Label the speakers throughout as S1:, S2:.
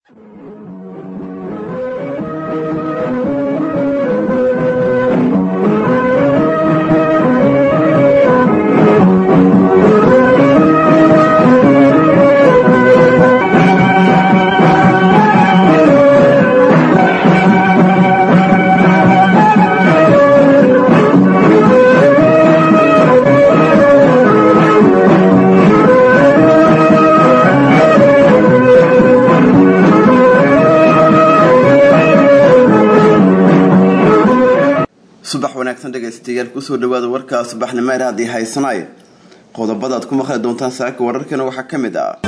S1: subax wanaagsan dhegaystayaal kusoo dhawaada warka subaxnimo ee haddii haysanay qodobadaad ku maqli doontaan saaka wararkana waxaa ka mid ah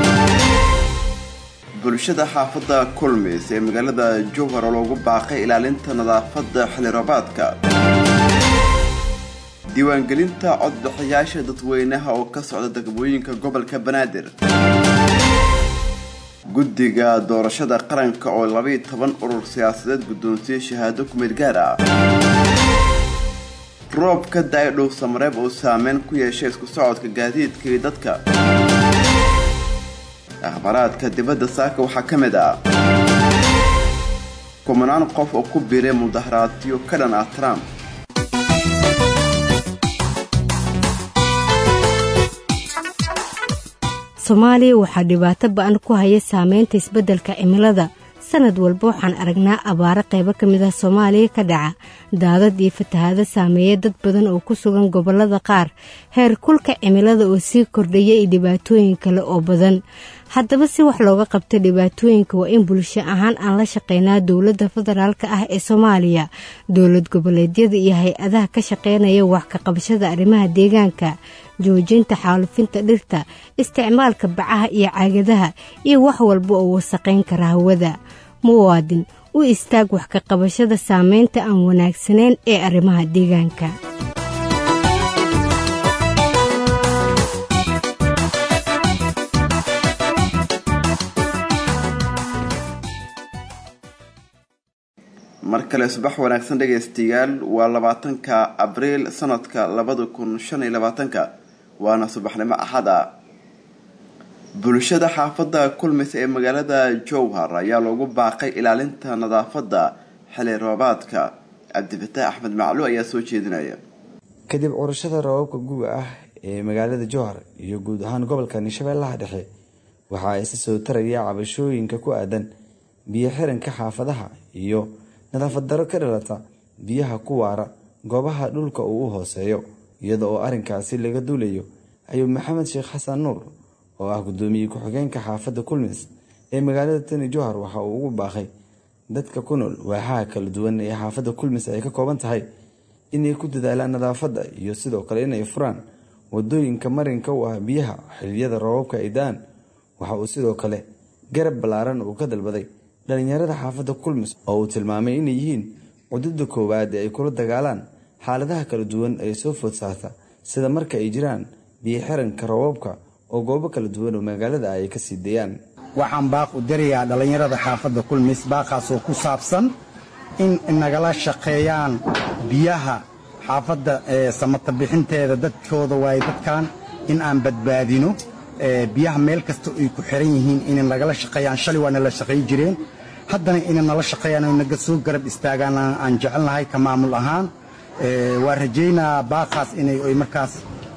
S1: bulshada xaafadda kulmis ee magaalada jowhar oo loogu baaqay ilaalinta nadaafadda xiliroobaadka diiwaangelinta codbixiyaasha dadweynaha oo ka socda degmooyinka gobolka banaadir guddiga doorashada qaranka oo labaiyo toban urur siyaasadeed guddoonsiye shahaado kumid gaar ah roobka da-ay dhow samareeb oo saameyn ku yeeshay isku socodka gaadiidka iyo dadka akhbaraadka dibadda saaka waxaa ka mid ah kumanaan qof oo ku biiray mudaharaadyo ka dhan ah trump
S2: soomaaliya waxaa dhibaato ba-an ku haya saameynta isbeddelka cimilada sanad walba waxaan aragnaa abaaro qaybo ka mid ah soomaaliya ka dhaca daadad iyo fatahaado saameeya dad badan oo ku sugan gobollada qaar heer kulka cimilada oo sii kordhaya iyo dhibaatooyin kale oo badan haddaba si wax looga qabto dhibaatooyinka waa in bulsho ahaan aan la shaqeynaa dowladda federaalka ah ee soomaaliya dowlad goboleedyada iyo hay-adaha ka shaqeynaya wax ka qabashada arrimaha deegaanka joojinta xaalufinta dhirta isticmaalka bacaha iyo caagadaha iyo wax walba oo wasaqayn kara hawada muwaadin u istaag wax ka qabashada saameynta aan wanaagsanayn ee arrimaha deegaanka
S1: mar kale subax wanaagsan dhegaystayaal waa labaatanka abriil sanadka labada kun shan iyo labaatanka waana subaxnimo axad ah bulshada xaafadda kulmis ee magaalada jowhar ayaa loogu baaqay ilaalinta nadaafadda xili roobaadka cabdifataax axmed maclu ayaa soo jeedinaya
S3: kadib curashada roobabka guga ah ee magaalada jowhar iyo guud ahaan gobolka shabeellaha dhexe waxaa isa soo taraya cabashooyinka ku aadan biyo xiranka xaafadaha iyo nadaafad daro ka dhalata biyaha ku waara goobaha dhulka uu u hooseeyo iyada oo arrinkaasi laga duulayo ayuu maxamed sheekh xasan nuur oo ah guddoomiye ku-xigeenka xaafadda kulmis ee magaalada tani jowhar waxa uu ugu baaqay dadka ku nool waaxaha kala duwan ee xaafadda kulmis ay ka kooban tahay inay ku dadaalaan nadaafadda iyo sidoo kale inay furaan wadooyinka marinka u ah biyaha xiliyada roobabka ay da-aan waxa uu sidoo kale garab ballaaran uu ka dalbaday dhalinyarada xaafadda kulmis oo uu tilmaamay inay yihiin cududda koowaad ee ay kula dagaalaan xaaladaha kala duwan ee soo food saarta sida marka ay jiraan biyo xiranka roobabka oo goobo kala duwan oo magaalada ay ka sii dayaan
S4: waxaan baaq u dirayaa dhallinyarada xaafadda kulmis baaqaasoo ku saabsan in nagala shaqeeyaan biyaha xaafadda samata bixinteeda dadkooda waaye dadkan in aan badbaadino biyaha meel kasta ay ku xiran yihiin inay nagala shaqeeyaan shalay waa nala shaqay jireen haddana inay nala shaqeeyaan oo naga soo garab istaagaan aan jecelnahay ka maamul ahaan waa rajaynaa baaqaas inay markaas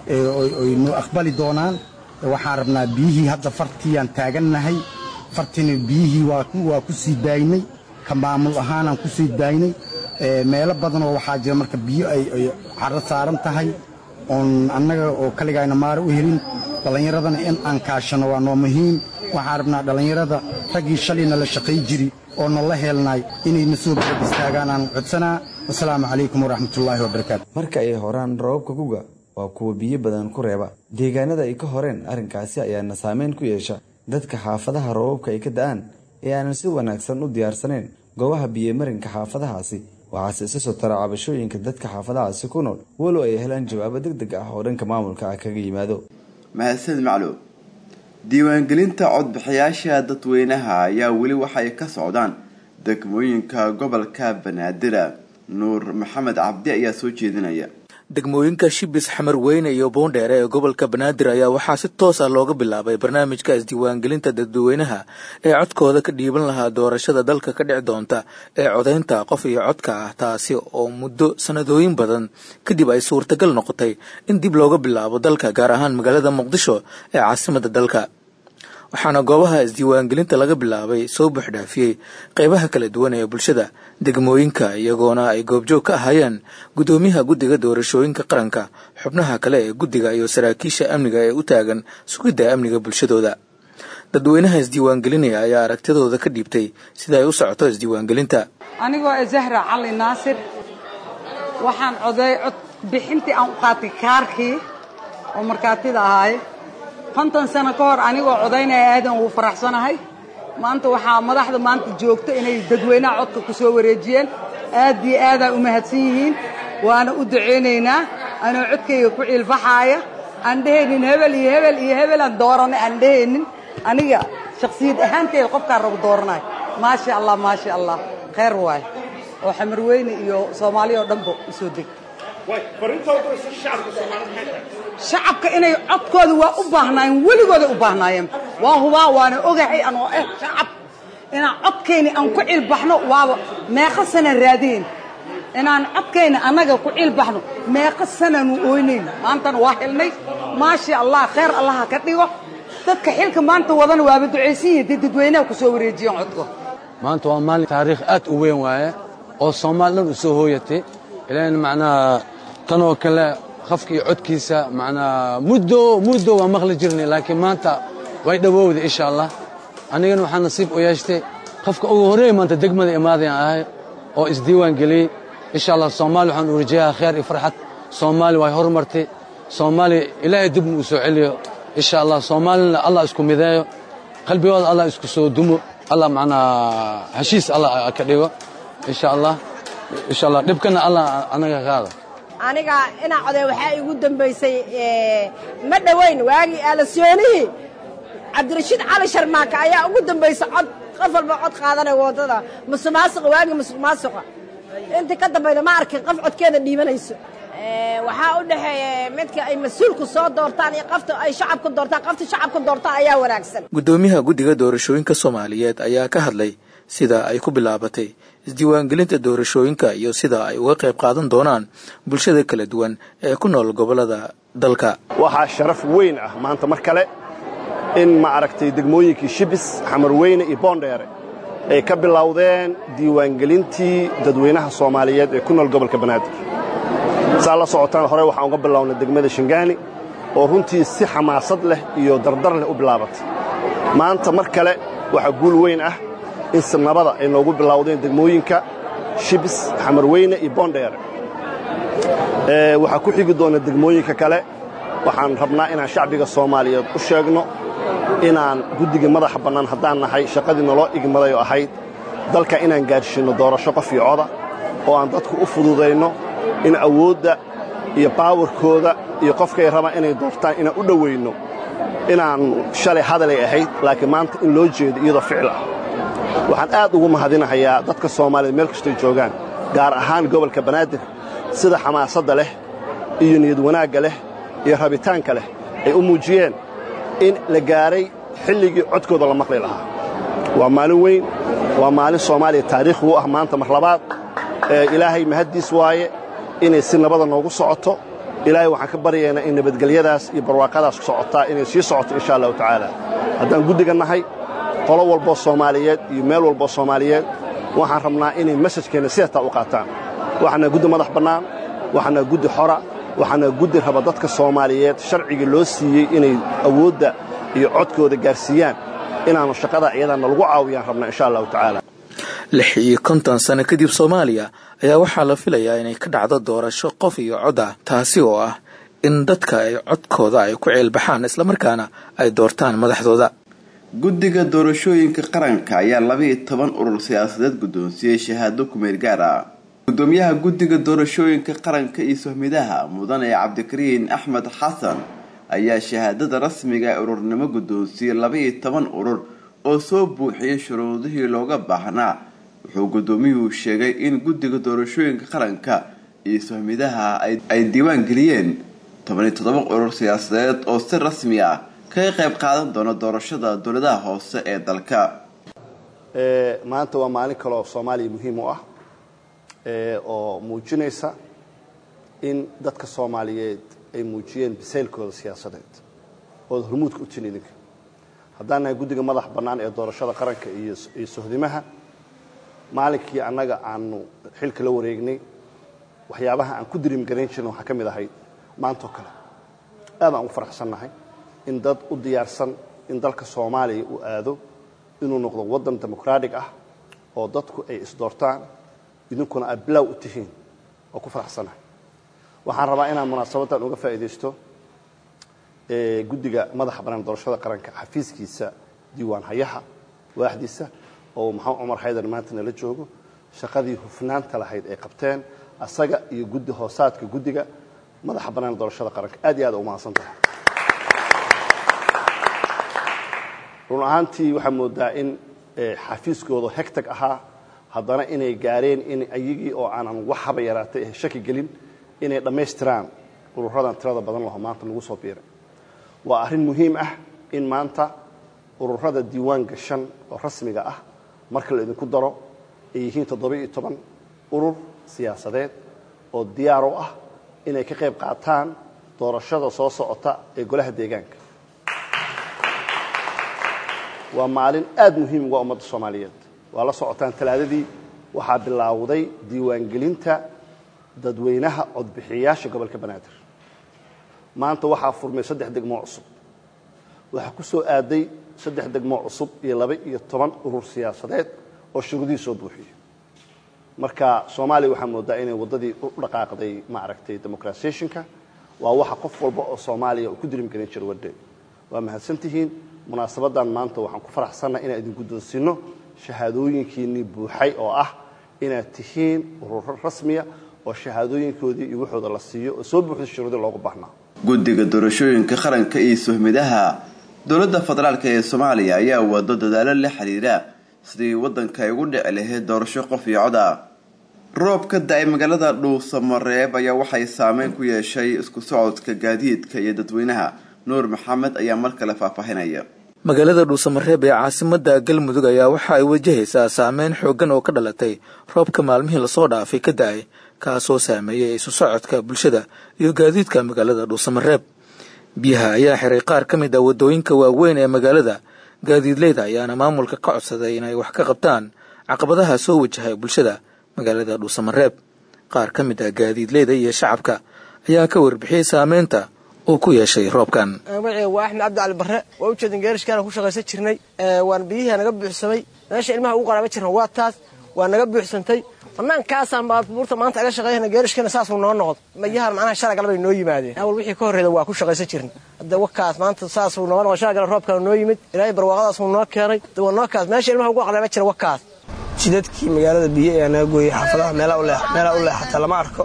S4: nu aqbali doonaan waxaan rabnaa biyihii hadda fartiiyaan taagannahay fartina biyihii waa ku sii daaynay ka maamul ahaanaan ku sii daaynay meelo badanoo waxaa jira marka biyo ay caro saaran tahay oon annaga oo kaligayna maara u helin dhallinyaradana in aan kaashano waa noo muhiim waxaan rabnaa dhallinyarada raggii shalayna la shaqay jiri oo nala heelnay inayna soo garab istaagaan aan codsanaa wasalaamu calaykum waraxmatullaahi wabarakaatu
S3: marka ay horaan roobabka guga waa kuwa biyo badan ku reeba deegaanada ay ka horeen arrinkaasi ayaana saameyn ku yeesha dadka xaafadaha roobabka ay ka da-aan ee aanan si wanaagsan u diyaarsanayn goobaha biyomarinka xaafadahaasi waxaase isa soo tara cabashooyinka dadka xaafadahaasi ku nool walow ay helaan jawaabo deg deg ah oo dhanka maamulka ah kaga yimaado
S1: mahadsanid macluum diiwaangelinta codbixiyaasha dadweynaha ayaa weli waxay ka socdaan degmooyinka gobolka banaadir nuur maxamed cabdi ayaa soo jeedinaya
S5: degmooyinka shibis xamar weyne iyo boondheere ee gobolka banaadir ayaa waxaa si toos ah looga bilaabay barnaamijka isdiiwaangelinta dadweynaha ee codkooda ka dhiiban lahaa doorashada dalka ka dhici doonta ee codaynta qof iyo codka ah taasi oo muddo sanadooyin badan kadib ay suurtagal noqotay in dib looga bilaabo dalka gaar ahaan magaalada muqdisho ee caasimada dalka waxaana goobaha isdiiwaangelinta laga bilaabay soo buuxdhaafiyey qeybaha kala duwan ee bulshada degmooyinka iyagoona ay goobjoog ka ahaayeen guddoomiyaha guddiga doorashooyinka qaranka xubnaha kale ee guddiga iyo saraakiisha amniga ee u taagan sugidda amniga bulshadooda dadweynaha isdiiwaangelinaya ayaa aragtidooda ka dhiibtay sida ay u socoto isdiiwaangelinta
S6: anigoo e zahra cali naasir waxaan coday cod bixintii aan u qaatay kaarkii oo markaatida ahaay konton sano ka hor anigoo codaynaya aadan ugu faraxsanahay maanta waxaa madaxda maanta joogta inay dadweynaha codka ku soo wareejiyeen aad iyo aadaa u mahadsan yihiin waana u ducaynaynaa anoo codkayga ku ciilfaxaaya aan dhehaynin hebel iyo hebel iyo hebelaan dooranay aan dhehaynin aniga shakhsiyad ahaanteeda qofkaan rabo dooranayo maasha allah maasha allah khayr waay oo xamar weyne iyo soomaaliya oo dhanba u soo deg shacabka inay codkooda waa u baahnaayeen weligooday u baahnaayeen waa hubaa waana ogahay anoo eh shacab inaan codkayna aan ku cilbaxno waaba meeqa sana raadeen inaan codkayna annaga ku cilbaxno meeqa sananu oynayn maantana waa helnay maasha allah khayr allaha ka dhigo dadka xilka maanta wadana waaba ducaysan yihin dee dadweynaha ku soo wareejiyeen codka
S7: maanta waa maalin taariikh aad u weyn waaye oo soomaali dhan u soo hooyatay ilan macnaha tanoo kale qafkii codkiisa macnaa muddo muddo waa maqli jirnay laakiin maanta way dhowowday insha allah anigana waxaa nasiib u yeeshtay qofka ugu horreeya maanta degmada imaadayan ahay oo isdiiwaan geliyey insha allah soomaali waxaan u rajayaha kheer iyo farxad soomaali way horumartay soomaali ilaahay dib uu soo celiyo insha allah soomaalina allah isku mideeyo qalbigooda allah isku soo dumo allah macnaa heshiis allah ka dhigo insha allah insha allah dhibkana allah anaga qaada
S8: aniga inaa coday waxaa igu dambaysay ma dhowayn waagii aalasoonihii cabdirashiid cali sharmaaka ayaa ugu dambaysa cod qof walba cod qaadanaya waddada musuqmaasuqa waagii musuqmaasuqa intii ka dambayda ma arkin qof codkeeda dhiibanayso waxaa u dhexeeya midka ay mas-uulku soo doortaan iyo qofta ay shacabka doortaan qofta shacabka doortaan ayaa wanaagsan
S5: guddoomiyaha guddiga doorashooyinka soomaaliyeed ayaa ka hadlay sida ay ku bilaabatay isdiiwaangelinta doorashooyinka iyo sida ay uga qayb qaadan doonaan bulshada kala duwan ee ku nool gobollada dalka
S9: waxaa sharaf weyn ah maanta mar kale in ma aragtay degmooyinkii shibis xamarweyne iyo boondheere ay ka bilowdeen diiwaangelintii dadweynaha soomaaliyeed ee ku nool gobolka banaadir saa la socotaan hore waxaan uga bilownay degmada shingaani oo runtii si xamaasad leh iyo dardar leh u bilaabatay maanta mar kale waxaa guul weyn ah in sinabada ay noogu bilowdeen degmooyinka shibis xamarweyne iyo boondheere waxaa ku xigi doona degmooyinka kale waxaan rabnaa inaan shacbiga soomaaliyeed u sheegno inaan guddiga madaxa bannaan haddaan nahay shaqadii naloo igmaday oo ahayd dalka inaan gaadhsiinno doorasho qof iyo coda oo aan dadku u fududayno in awoodda iyo baawarkooda iyo qofkay rabaan inay doortaan inaan u dhowayno inaan shalay hadalay ahayd laakiin maanta in loo jeedo iyadoo ficil ah waxaan aad ugu mahadinahayaa dadka soomaaliyed meel kastoy joogaan gaar ahaan gobolka banaadir sida xamaasadda leh iyo niyad wanaagga leh iyo rabitaanka leh ay u muujiyeen in la gaaray xilligii codkooda la maqli lahaa waa maalin weyn waa maalin soomaaliya taariikh u ah maanta mar labaad ilaahay mahaddiis waaye inay si nabada noogu socoto ilaahay waxaan ka baryaynaa in nabadgelyadaas iyo barwaaqadaas socotaa inay sii socoto insha allahu tacaala haddaan guddiga nahay qolo walboo soomaaliyeed iyo meel walboo soomaaliyeed waxaan rabnaa inay mesajkeenna sidataa u qaataan waxaana guddi madax bannaan waxaana guddi xora waxaana guddi raba dadka soomaaliyeed sharcigii loo siiyey inay awoodda iyo codkooda gaarsiiyaan inaannu shaqada iyadaana lagu caawiyaan rabnaa insha allahu tacaala
S5: lix iyo konton sano kadib soomaaliya ayaa waxaa la filayaa inay ka dhacdo doorasho qof iyo cod ah taasi oo ah in dadka ay codkooda ay ku ceelbaxaan islamarkaana ay doortaan madaxdooda
S1: guddiga doorashooyinka qaranka ayaa labaiyo toban urur siyaasadeed guddoonsiiyey shahaado kumeel gaar ah gudoomiyaha guddiga doorashooyinka qaranka iyo sohmidaha mudane cabdikariin axmed xasan ayaa shahaadada rasmiga ee ururnimo guddoonsiiyey labaiyo toban urur oo soo buuxiyey shuruudihii looga baahnaa wuxuu guddoomiyuhu sheegay in guddiga doorashooyinka qaranka iyo sohmidaha ay diiwaan geliyeen tobaniyo toddoba urur siyaasadeed oo si rasmi ah kaga qayb qaadan doona doorashada dowladaha hoose ee dalka
S9: maanta waa maalin kale oo soomaaliya muhiim u ah oo muujinaysa in dadka soomaaliyeed ay muujiyeen bisaylkooda siyaasadeed ood hormuudka u tin idinka haddaan nahay guddiga madax bannaan ee doorashada qaranka iyo sohdimaha maalinkii annaga aanu xilka la wareegnay waxyaabaha aan ku diriimgarayn jirna waxaa ka mid ahayd maantoo kale aad aan ugu faraxsannahay in dad u diyaarsan in dalka soomaaliya uu aado inuu noqdo waddan dimuqraatig ah oo dadku ay isdoortaan idinkuna aad bilaaw u tihiin oo ku faraxsannahay waxaan rabaa inaan munaasabaddan uga faa'iidaysto guddiga madaxa bannaan doorashada qaranka xafiiskiisa diiwaan hayaha waaxdiisa oo maxamed cumar xaydar maanta nala joogo shaqadii hufnaanta lahayd ay qabteen asaga iyo guddi hoosaadka guddiga madaxa bannaan doorashada qaranka aad iyo aad u mahadsan tahay run ahaantii waxaa moodaa in xafiiskooda hegtag ahaa haddana inay gaareen in ayagii oo aanan wax haba yaraatay shaki gelin inay dhammaystiraan ururadan tirada badan laho maanta lagu soo biiray waa arrin muhiim ah in maanta ururada diiwaan gashan oo rasmiga ah marka la idinku daro ay yihiin toddoba-iyo toban urur siyaasadeed oo diyaar u ah inay ka qayb qaataan doorashada soo socota ee golaha deegaanka waa maalin aad muhiim uga ummadda soomaaliyeed waa la socotaan talaadadii waxaa bilaawday diiwaangelinta dadweynaha codbixiyayaasha gobolka banaadir maanta waxaa furmay saddex degmoo cusub waxaa ku soo aaday saddex degmoo cusub iyo laba iyo toban urur siyaasadeed oo shuruudihii soo buuxiyey marka soomaaliya waxaa moodaa inay waddadii u dhaqaaqday maaragtay democratisationka waa waxa qof walba oo soomaaliya uu ku dirimgelin jira wadde waa mahadsantihiin munaasabadan maanta waxaan ku faraxsannaha inaan idin guddoonsiino shahaadooyinkiinnii buuxay oo ah inaad tihiin ururo rasmiya oo shahaadooyinkoodii iyo waxooda la siiyo oo soo buuxda shuruudii loogu baahnaa
S1: guddiga doorashooyinka qaranka iyo sohmidaha dowladda federaalk ee soomaaliya ayaa wado dadaalo la xiriira sidii waddanka ay ugu dhici lahayd doorasho qof iyo cod ah roob ka da-ay magaalada dhuusamareeb ayaa waxay saameyn ku yeeshay isku socodka gaadiidka iyo dadweynaha nuur maxamed ayaa mar kale faahfaahinaya
S5: magaalada dhuusamareeb ee caasimada galmudug ayaa waxa ay wajahaysaa saameyn xooggan oo ka dhalatay roobka maalmihii lasoo dhaafay ka da-ay kaasoo saameeyay isu socodka bulshada iyo gaadiidka magaalada dhuusamareeb biyaha ayaa xiray qaar ka mid ah waddooyinka waaweyn ee magaalada gaadiidleyda ayaana maamulka ka codsaday inay wax ka qabtaan caqabadaha soo wajahay bulshada magaalada dhuusamareeb qaar ka mid ah gaadiidleyda iyo shacabka ayaa ka warbixiyey saameynta uu ku yeeshay roobkan
S10: magaciga waa axmed cabdi cali barre waa ujeedin geerishkaana ku shaqaysan jirnay waan biyihii naga buuxsamay meesha ilmaha ugu qaraaba jirna waa taas waa naga buuxsantay banaankaasaan baabuurta maanta aga shaqeeyana geerishkana saasuu noo noqdo mayahan macnaha shala galabay noo yimaadeen awal wixii ka horreeda waa ku shaqaysan jirna hadda wakaas maanta saasuu noo noqdo shala galab roobkaa noo yimid ilaahay barwaaqadaasuu noo keenay waa noo kaas meesha ilmaha ugu qaraaba jira wakaas jidadkii magaalada biyo ayaa naga gooyey xaafadaha meelaa u leexata lama arko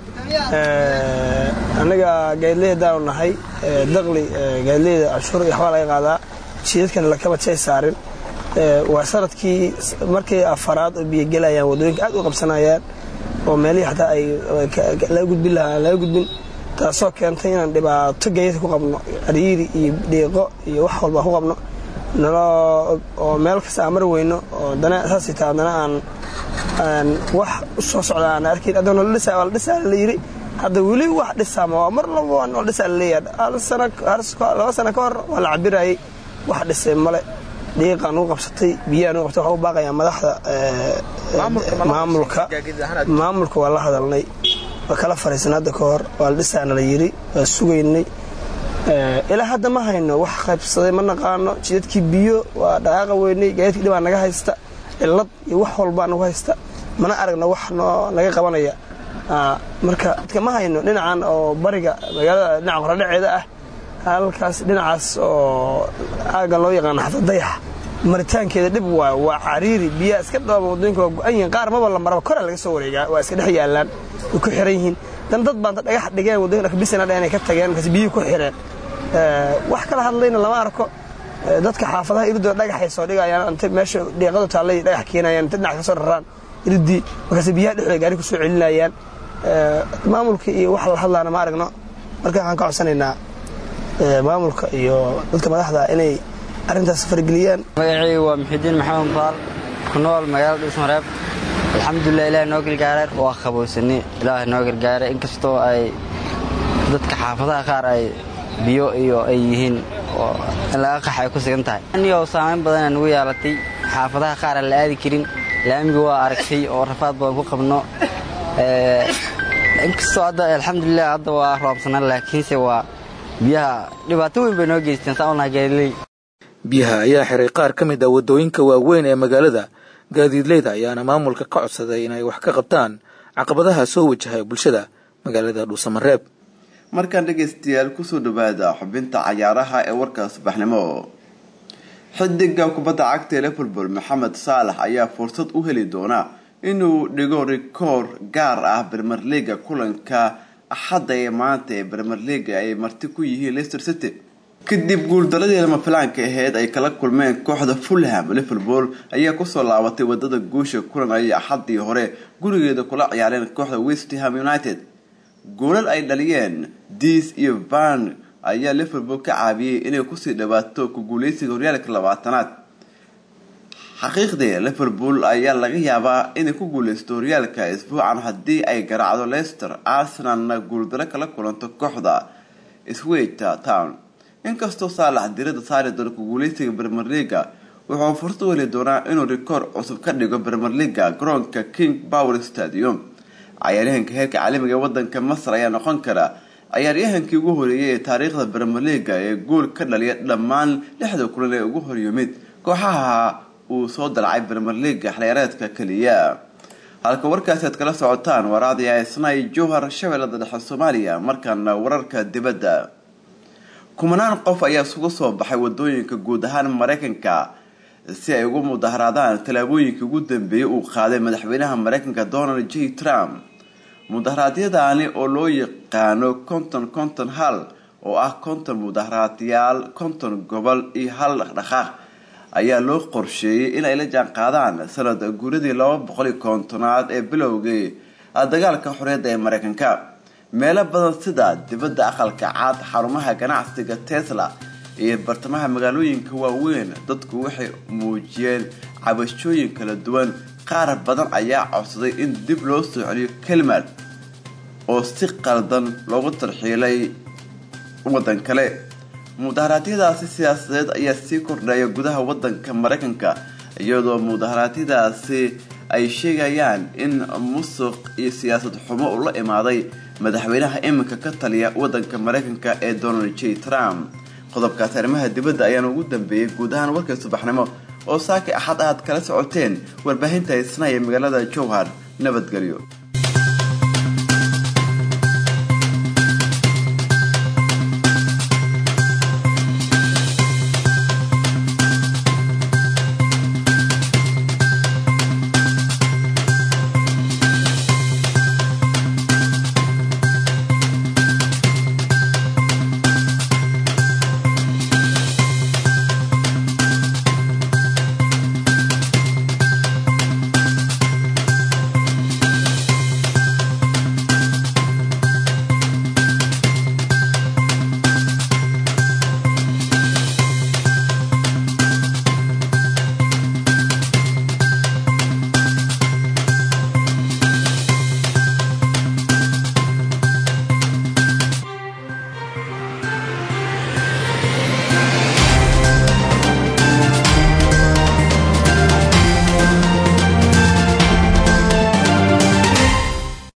S10: annaga gaadileydaanu nahay daqli gaadileyda canshuur iyo waxbaa laga qaadaa jidadkana lakaba jay saarin waa sanadkii markii afaraad oo biyo gelayaan waddooyinka aad u qabsanayaan oo meelihii xataa ay laga gudbin lahaa laga gudbin taasoo keentay inaan dhibaato geeyada ku qabno ariiri iyo dhiiqo iyo wax walba ku qabno naloo oo meel kasta aan mar weyno oo dana saasay taa haddana aan aan wax u soo socda aan arkayn haddana la dhisaa waa la dhisaa la yidhi hadda weli wax dhisaama waa mar laba waa la dhisaa la leeyahay hal sana laba sana ka hor waa la cabirayay wax dhisay male dhiiqaan u qabsatay biyaan u qabtay waxaa u baaqayaa madaxda maamulka maamulka waa la hadalnay waa kala fariisan hadda ka hor waa la dhisaana la yidhi waa sugaynay ilaa hadda ma hayno wax qaybsaday ma naqaano jidadkii biyo waa dhaqaaqa weynay gaadiidkii dhibaa naga haysta cilad iyo wax walbaa nagu haysta mana aragno wax noo naga qabanaya marka dadka ma hayno dhinacan oo bariga magaalada dhinaca qoradhaceeda ah halkaas dhinacaas oo aagan loo yaqaano xafad dayaxa maritaankeeda dhib waa waa cariiri biyaa iska dhooba waddooyinka waa go-an yihiin qaar maba la maraba kora laga soo wareegaa waa iska dhex yaallaan way ku xiran yihiin dan dad baanta dhagax dhigeen waddooyinka kabisana dheen ay ka tageen markaas biyihii ku xireen wax kala hadlayna lama arko dadka xaafadaha iridooda dhagaxay soo dhigayaan inta meesha dhiiqadu taallay dhagax keenayaan inta dhinac ka soo raraan iridii markaas biyaha dhexdooda gaari ku soo celinayaan maamulka iyo wax la hadlaana ma aragno marka waxaan ka codsanaynaa maamulka iyo dadka madaxda inay arrintaas fargeliyaan
S11: magacayga waa muxidiin maxamed mudaal ku nool magaalada dhuusmareeb alxamdulilah ilaah noo gargaaray waa qabowsani ilaah noo gargaaray inkastoo ay dadka xaafadaha qaar ay biyo iyo ay yihiin oo in laga qax ay ku sigan tahay anigo saamayn badana nugu yeelatay xaafadaha qaar aan la aadi karin laamiga waa aragtay oo rafaad badan ku qabno inkastoo hadda alxamdulilah hadda waa roobsanaan laakiinse waa biyaha dhibaato weyn bay noo geysteen saan unaha gaaliley
S5: biyaha ayaa xiray qaar ka mid ah waddooyinka waaweyn ee magaalada gaadiidleyda ayaana maamulka ka codsaday inay wax ka qabtaan caqabadaha soo wajahay bulshada magaalada dhuusamareeb
S1: markaan dhegaystayaal kusoo dhawaada xubinta cayaaraha ee warka subaxnimo xidiga kubadda cagta ee liverpool maxamed saalax ayaa fursad u heli doona inuu dhigo rikoor gaar ah bermer leaga kulanka axadda ee maanta ee bermer leaga ay marti ku yihiin leicester city kadib guuldaradii lama filaanka aheyd ay kala kulmeen kooxda fulham liverpool ayaa kusoo laabatay wadada guusha kulan ay axadii hore gurigeeda kula ciyaareen kooxda westham united goolal ay dhaliyeen diis iyo van ayaa liverpool ka caabiyey inay kusii dhawaato ku guuleysiga horyaalka labaatanaad xaqiiqdii liverpool ayaa laga yaabaa inay ku guuleysto horyaalka isbuucan haddii ay garaacdo leicester arsenalna guuldaro kala kulanto kooxda sweta town inkastoo saalax dirada saari doono ku guuleysiga bermer leaga wuxuu fursad u heli doonaa inuu rikoor cusub ka dhigo bermer leaga garoonka king power stadium cayaaryahanka heerka caalamiga ee wadanka masar ayaa noqon kara cayaaryahankii ugu horeeyay ee taariikhda bermer leaga ee gool ka dhaliya dhammaan lixda kulan ee ugu horyimid kooxaha uu soo dalacay bermer leaga xiliyaareedka keliya halka warkaasi aad kala socotaan waraadii isnay jowhar shabeellada dhexe soomaaliya markaana wararka dibadda kumanaan qof ayaa isugu soo baxay wadooyinka guud ahaan mareykanka si ay ugu mudaharaadaan tallaabooyinkii ugu dambeeyay uu qaaday madaxweynaha mareykanka donald j trump mudaharaadyadaani oo loo yaqaano konton konton hal oo ah konton mudaharaadyaal konton gobol iyo hal dhaqdhaqaaq ayaa loo qorsheeyey inay la jaan qaadaan sanad guuradii laba boqol iyo kontonaad ee bilowgii dagaalka xorriyadda ee mareykanka meelo badan sida dibadda aqalka caad xarumaha ganacsiga tesla iyo bartamaha magaalooyinka waaweyn dadku waxay muujiyeen cabashooyin kala duwan qaar badan ayaa codsaday in dib loo soo celiyo kelmad oo si qaldan loogu tarxiilay waddan kale mudaharaadyadaasi siyaasadeed ayaa sii kordhaya gudaha wadanka mareykanka iyadoo mudaharaadyadaasi ay sheegayaan in musuq iyo siyaasad xumo uu la imaaday madaxweynaha iminka ka taliya wadanka mareykanka ee donald j trump qodobkaasi arrimaha dibadda ayaana ugu dambeeyey guud ahaan warkay subaxnimo oo saaki axad aad kala socoteen warbaahinta isnaya magaalada jowhar nabadgelyo